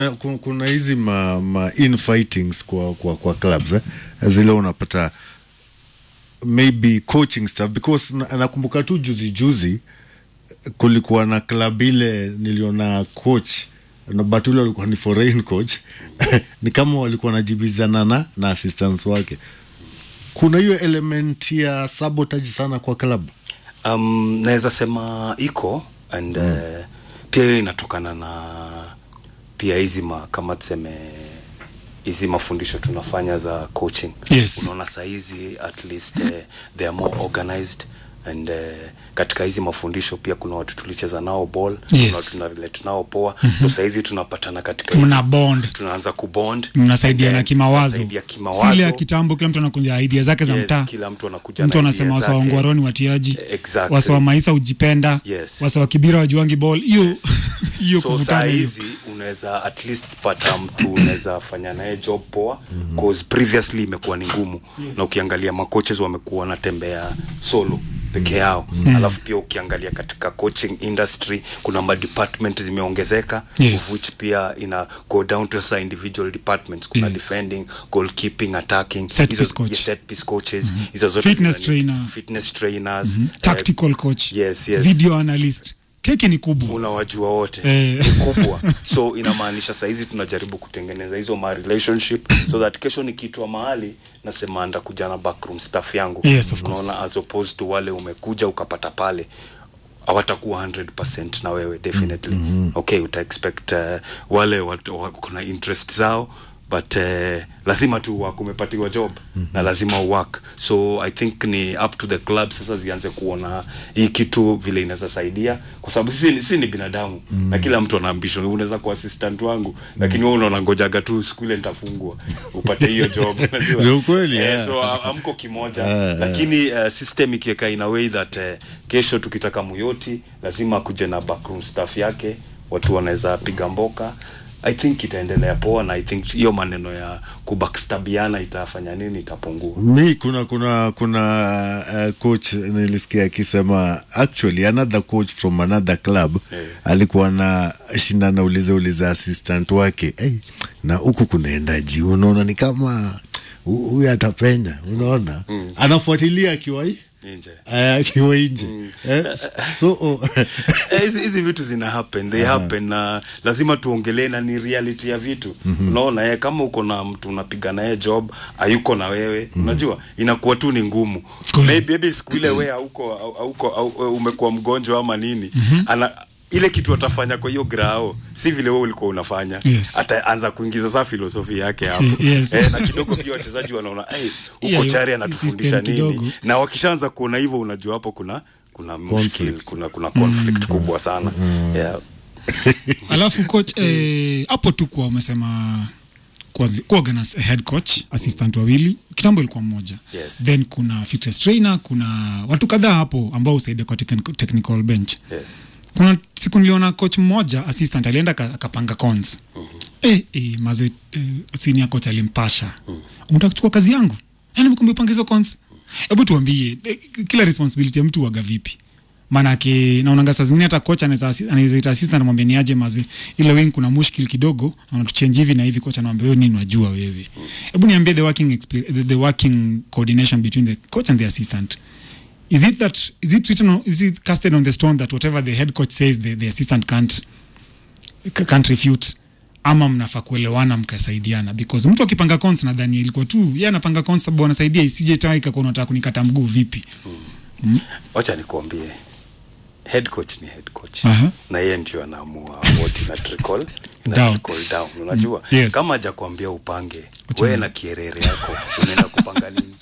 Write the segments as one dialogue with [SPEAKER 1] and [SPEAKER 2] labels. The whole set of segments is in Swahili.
[SPEAKER 1] kuna, kuna hizi ma, ma infightings kwa, kwa, kwa clubs eh? zile unapata maybe coaching staff because na- nakumbuka tu juzi juzi kulikuwa na club ile niliona coach na but ule alikuwa ni foreign coach ni kama walikuwa wanajibizana na na assistants wake kuna hiyo element ya sabotage sana kwa club
[SPEAKER 2] um, naweza sema iko and mm. uh, pia hiyo inatokana na pia hizi ma kama tuseme hizi mafundisho tunafanya za coaching
[SPEAKER 3] Yes.
[SPEAKER 2] unaona sahizi at least uh, they are more organized and uh, katika hizi mafundisho pia kuna watu tulicheza nao ball
[SPEAKER 3] Yes.
[SPEAKER 2] kuna watu tuna relate nao poa mm-hmm. sahizi tunapatana katika hizi-
[SPEAKER 3] mna bond
[SPEAKER 2] tunaanza kubond
[SPEAKER 3] mnasaidiana
[SPEAKER 2] And then
[SPEAKER 3] kimawazo
[SPEAKER 2] tunasaidia
[SPEAKER 3] Si
[SPEAKER 2] kimawazo
[SPEAKER 3] ile ya kitambo kila mtu anakunja idea zake za
[SPEAKER 2] Yes,
[SPEAKER 3] mtaa
[SPEAKER 2] kila mtu anakuja
[SPEAKER 3] mtu
[SPEAKER 2] na
[SPEAKER 3] anasema
[SPEAKER 2] idea
[SPEAKER 3] wasa wa
[SPEAKER 2] zake.
[SPEAKER 3] ngwaroni watiaji
[SPEAKER 2] Exactly.
[SPEAKER 3] wasa wa maisa ujipenda
[SPEAKER 2] Yes.
[SPEAKER 3] wasa wa kibira wajuangi ball hiyo hiyo
[SPEAKER 2] so saa
[SPEAKER 3] kuvutana hiyo
[SPEAKER 2] hizi unaweza at least pata mtu unaweza fanya naye job poa cause previously imekuwa ni ngumu yes. na ukiangalia macoaches wamekuwa wanatembea solo peke yao mm. alafu pia ukiangalia katika coaching industry kuna madepartment zimeongezeka
[SPEAKER 3] Yes.
[SPEAKER 2] of which pia ina go down to sasa individual departments kuna
[SPEAKER 3] Yes.
[SPEAKER 2] defending goalkeeping attacking
[SPEAKER 3] Set
[SPEAKER 2] Hizo-
[SPEAKER 3] piece coach.
[SPEAKER 2] yes, set piece coaches hizo zote
[SPEAKER 3] Fitness
[SPEAKER 2] zinani-
[SPEAKER 3] trainer.
[SPEAKER 2] fitness trainers
[SPEAKER 3] Mhm.
[SPEAKER 2] eh,
[SPEAKER 3] tactical coach
[SPEAKER 2] yes, yes.
[SPEAKER 3] video analyst keki ni kubwa
[SPEAKER 2] unawajua wote
[SPEAKER 3] Eh.
[SPEAKER 2] ni kubwa so inamaanisha sahizi tunajaribu kutengeneza hizo ma relationship so that kesho nikitwa mahali nasema ndakuja na backroom staff yangu
[SPEAKER 3] Yes, of course.
[SPEAKER 2] unaona as opposed to wale umekuja ukapata pale hawatakuwa 100 na wewe definitely mm-hmm. okay uta expect uh, wale watu wako na interest zao but uh, lazima tu work umepatiwa job mm-hmm. na lazima work so i think ni up to the club sasa zianze kuona hii kitu vile inaweza saidia kwa sababu sisi, ni- sisi ni binadamu mm-hmm. na kila mtu ana ambition unaweza kuwa assistant wangu mm-hmm. lakini wewe unaona ngojaga tu siku ile nitafungwa upate hiyo job unajua?
[SPEAKER 1] Ni ukweli,
[SPEAKER 2] eh,
[SPEAKER 1] yeah.
[SPEAKER 2] so a- amko kimoja
[SPEAKER 1] Eh, eh.
[SPEAKER 2] lakini uh, system ikiweka in a way that uh, kesho tukitaka muyoti lazima akuje na backroom staff yake watu wanaweza piga mboka i think itaendelea poa na i think hiyo maneno ya kubackstabiana itafanya nini itapungua
[SPEAKER 1] mi kuna kuna kuna uh, coach nilisikia akisema actually another coach from another club
[SPEAKER 2] Eh.
[SPEAKER 1] alikuwa na shindana uliza uliza assistant wake hey, na huku kunaendaji unaona ni kama hu- huyu atapenya unaona mm. anafuatilia akiwa hii
[SPEAKER 2] nje
[SPEAKER 1] eh, akiwa nje eh, so oh,
[SPEAKER 2] Eh, hizi hizi vitu zina happen they happen na lazima tuongelee na ni reality ya vitu mm-hmm. unaona eh, kama uko na mtu unapiga naye job hayuko na wewe mm-hmm. unajua inakuwa tu ni ngumu
[SPEAKER 3] Kweli.
[SPEAKER 2] maybe maybe siku ile wewe hauko au- hauko au- umekuwa mgonjwa ama nini mm-hmm. ana ile kitu atafanya kwa hiyo grao si vile wewe ulikuwa unafanya
[SPEAKER 3] Yes.
[SPEAKER 2] ataanza kuingiza saa filosofi yake hapo
[SPEAKER 3] Yes.
[SPEAKER 2] eh, na kidogo pia wachezaji wanaona hey,
[SPEAKER 3] Yeah,
[SPEAKER 2] huko
[SPEAKER 3] yo-
[SPEAKER 2] chari anatufundisha
[SPEAKER 3] system
[SPEAKER 2] nini
[SPEAKER 3] kidogo.
[SPEAKER 2] na wakishaanza kuona hivyo unajua hapo kuna kuna mushkil kuna kuna conflict kubwa sana yeah.
[SPEAKER 3] alafu coach eh, hapo tu kwa umesema kuwazi- kuwaga na head coach assistant wawili kitambo ilikuwa mmoja
[SPEAKER 2] Yes.
[SPEAKER 3] then kuna fitness trainer kuna watu kadhaa hapo ambao husaidia kwa technical, technical bench
[SPEAKER 2] yes.
[SPEAKER 3] kuna siku niliona coach mmoja assistant alienda aka- akapanga cons eh, eh, maze eh, senior coach alimpasha unataka kuchukua kazi yangu yani mkumbi upanga hizo cons hebu tuambie eh, kila responsibility ya mtu waga vipi manake naonanga saa zingine hata coach anaweza assi- anaweza ita assistant anamwambia ni aje maze ile wing kuna mushkil kidogo anatuchange hivi na hivi coach anamwambia wewe nini unajua wewe hebu niambie the working exper- the, the working coordination between the coach and the assistant is it that is it written on, is it casted on the stone that whatever the head coach says the, the assistant can't ca- can't refute ama mnafaa kuelewana mkasaidiana because mtu akipanga cons nadhani ilikuwa tu yeye anapanga cons sababu anasaidia isije taa ikakuwa unataka kunikata mguu vipi
[SPEAKER 2] wacha nikuambie head coach ni head coach
[SPEAKER 3] Aha.
[SPEAKER 2] na yeye ndio anaamua what ina trickle ina
[SPEAKER 3] Down.
[SPEAKER 2] trickle down unajua
[SPEAKER 3] Mm. Yes.
[SPEAKER 2] kama hajakwambia upange
[SPEAKER 3] Wacha
[SPEAKER 2] wewe
[SPEAKER 3] ni-
[SPEAKER 2] na kierere yako unaenda kupanga nini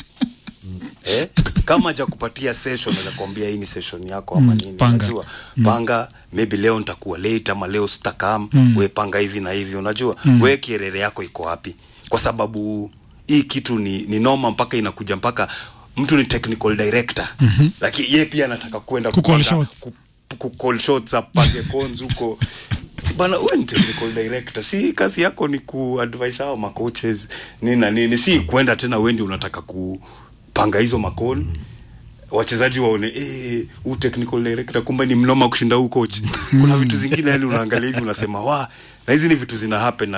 [SPEAKER 2] eh? kama hajakupatia session anakwambia hii ni session yako ama
[SPEAKER 3] Mm,
[SPEAKER 2] nini
[SPEAKER 3] panga.
[SPEAKER 2] unajua panga maybe leo nitakuwa late ama leo sitakam
[SPEAKER 3] Mm.
[SPEAKER 2] we panga hivi na hivi unajua mm. we kierere yako iko wapi kwa sababu hii kitu ni, ni noma mpaka inakuja mpaka mtu ni technical director mm-hmm. lakini ye pia anataka kwenda
[SPEAKER 3] Kucall
[SPEAKER 2] kupanga-
[SPEAKER 3] shots.
[SPEAKER 2] ku- kucall shots apange cons huko bana wewe ni technical director si kazi yako ni kuadvise hao macoaches nini na nini si kwenda tena wendi unataka kupanga hizo makoni wachezaji waone eh, huu technical director kumbe ni mnoma kushinda huu coach kuna vitu zingine yani unaangalia hivi unasema wa na hizi ni vitu zina happen